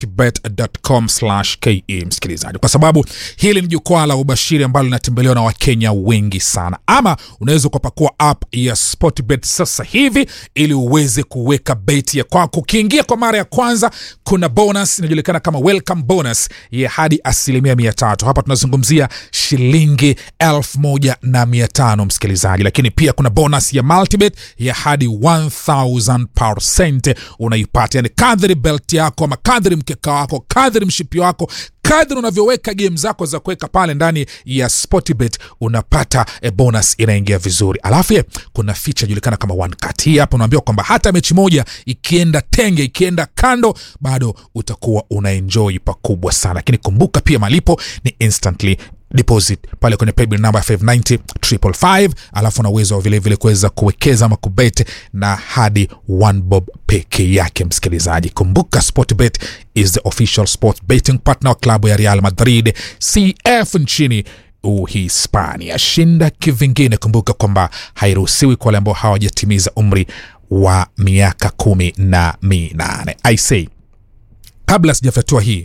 bet.com/ke msikilizaji, kwa sababu hili ni jukwaa la ubashiri ambalo linatembelewa na Wakenya wengi sana. Ama unaweza ukapakua app ya Sportbet sasa hivi ili uweze kuweka beti ya kwako. Ukiingia kwa mara ya kwanza, kuna bonus inajulikana kama welcome bonus ya hadi asilimia mia tatu. Hapa tunazungumzia shilingi elfu moja na mia tano msikilizaji, lakini pia kuna bonus ya multibet ya hadi 1000% unaipata, yani kadri belt yako ama kadri mkeka wako kadri mshipi wako kadri unavyoweka game zako za kuweka pale ndani ya Sportbet unapata e bonus inaingia vizuri. Alafu ye, kuna feature inajulikana kama one cut. Hii hapa unaambiwa kwamba hata mechi moja ikienda tenge, ikienda kando, bado utakuwa unaenjoy pakubwa sana. Lakini kumbuka pia malipo ni instantly deposit pale kwenye paybill number 590 555 alafu una uwezo wa vilevile kuweza kuwekeza ama kubet na hadi one bob peke yake msikilizaji kumbuka sportbet is the official sports betting partner wa klabu ya real madrid cf nchini uhispania shinda kivingine kumbuka kwamba hairuhusiwi kwa wale ambao hawajatimiza umri wa miaka kumi na minane i say kabla sijafyatua hii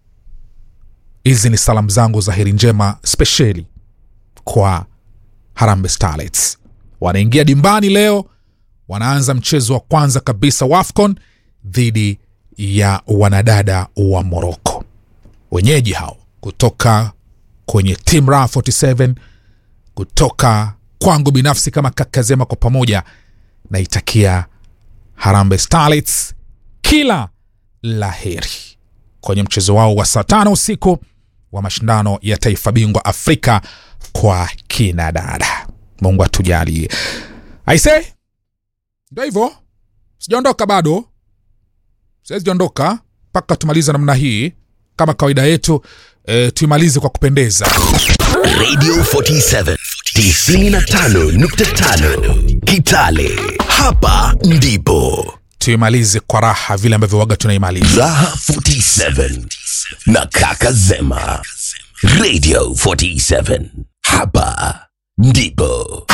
hizi ni salamu zangu za heri njema spesheli kwa Harambee Starlets. Wanaingia dimbani leo, wanaanza mchezo wa kwanza kabisa wa AFCON dhidi ya wanadada wa Moroko, wenyeji hao kutoka kwenye Team Ra 47 kutoka kwangu binafsi kama Kakazema, kwa pamoja naitakia Harambee Starlets kila la heri kwenye mchezo wao wa saa tano usiku wa mashindano ya taifa bingwa Afrika kwa kina dada. Mungu atujalie. Aise, ndio hivyo, sijaondoka bado, siwezi ondoka mpaka tumaliza namna hii. Kama kawaida yetu e, tuimalize kwa kupendeza. Radio 47 95.5 Kitale. Hapa ndipo Tuimalize kwa raha vile ambavyo waga tunaimaliza. Raha 47 na Kaka Zema. Radio 47 hapa ndipo